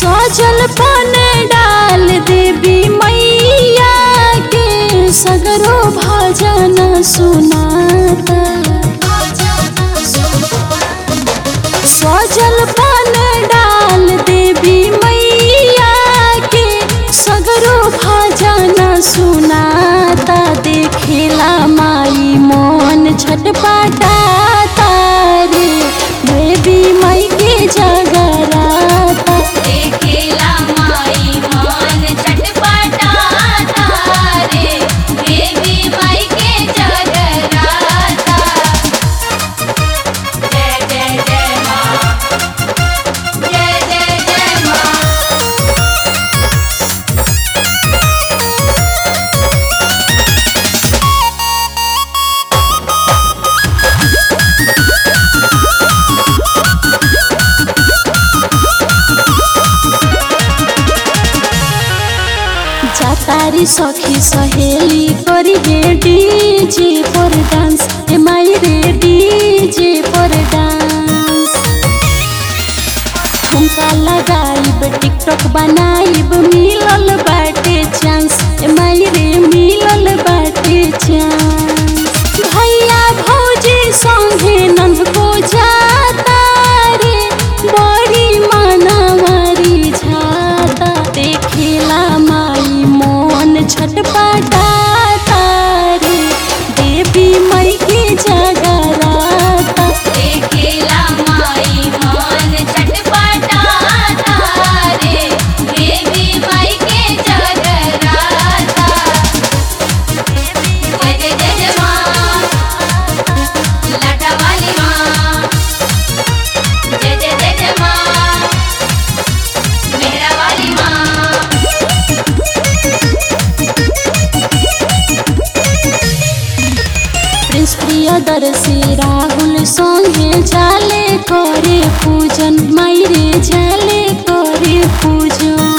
सजल पन डाल देवी मैया के सगरो भजन सुनाता सजल पन डाल देवी मैया के सगरो भजन सुनाता देखेला माई मोन छटपटाता रे देवी मई के जगराता देखेला माई मान छटपटाता रे देवी माई के जगराता जय जय जय माँ जय जय जय माँ जातारी सखी सहेली करी गे डीजे पर डांस ए माई रे डीजे पर डांस ठुमका लगाइब टिकटॉक बनाइब मिलल बाटे चांस ए माई रे मिलल बाटे चांस भैया भौजी संगे नंद को जाता रे बड़ी मानवारी झाता देखेला माई मोन छटपटाता रे देवी मई के जगराता देखेला माई मान छटपटाता रे देवी माई के जगराता जय जय जय जय माँ लाटा वाली माँ जय जय जय जय माँ मेरा वाली माँ प्रिंस प्रियदर्शी राहुल संगे जाले करे पूजन मायरे जाले करे पूजन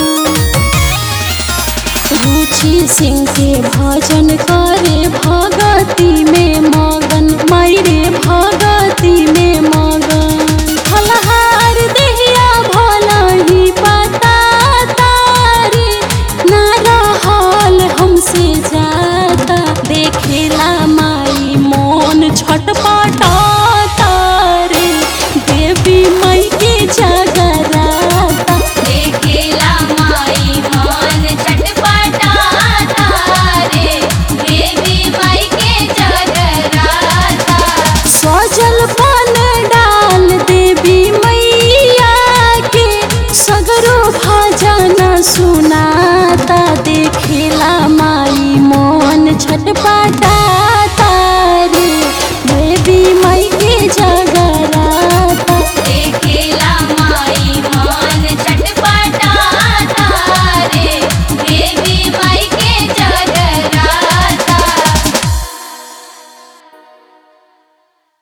रुचि सिंह के भजन करे भगती में मगन मायरे भगती में